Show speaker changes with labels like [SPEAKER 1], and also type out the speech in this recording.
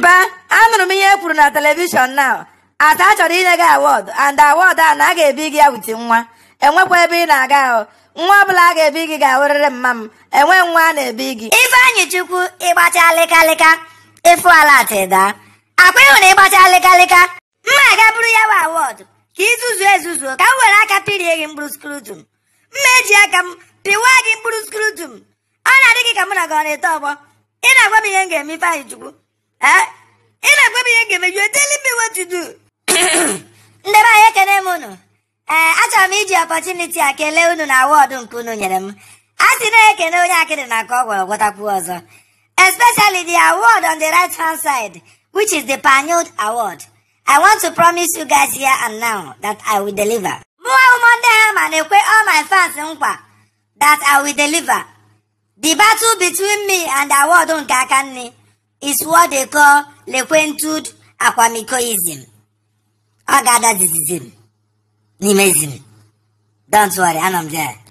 [SPEAKER 1] mpa anụrụ m ihe e kwuru na telivishọn na ata a chọrọ inye gị awọdụ and awọdụ a na a ga-ebi gị ya witi nwa enwekwa ebe ị na-aga ahụ nwa ọbụla a ga-ebi gị ga-awụrịrị mma m enwe nwa a na-ebi gị
[SPEAKER 2] ifeanyị chukwu ịgbacha lịkalịka efu ala tịda akwa ịhụ na ịgbacha lịkalịka mma aga bụrụ ya bụ awọdụ ka izuzu ezuzu ka m were aka pirie gị mkpụrụ skrutum mma eji aka m pịwa gị mkpụrụ skrutum ọ na-adị gị ka mụ na gị ọ na-ete ọgbọ ị na-agwa m ihe m ga-eme ifeanyị chukwu ee ị na-agwa m ihe m ga-eme you tell me what to do ndị be anyị ekene m unu ee achọrọ m iji ọpọchuniti a kelee unu na awọdụ nke unu nyere m a sị na-ekene onye akịrị na ka ọ gwọrọ gwọtakwuo ọzọ especially the award on the right hand side which is the Panyod Award. I want to promise you guys here and now that I will deliver. Mụwa ụmụnne ha ma na-ekwe all my fans nkwa that I will deliver. The battle between me and the award nke aka nne is what they call lekwentud akwamikoism. Ọ ga-ada dizizim n'imezim. Don't worry, anọ m there.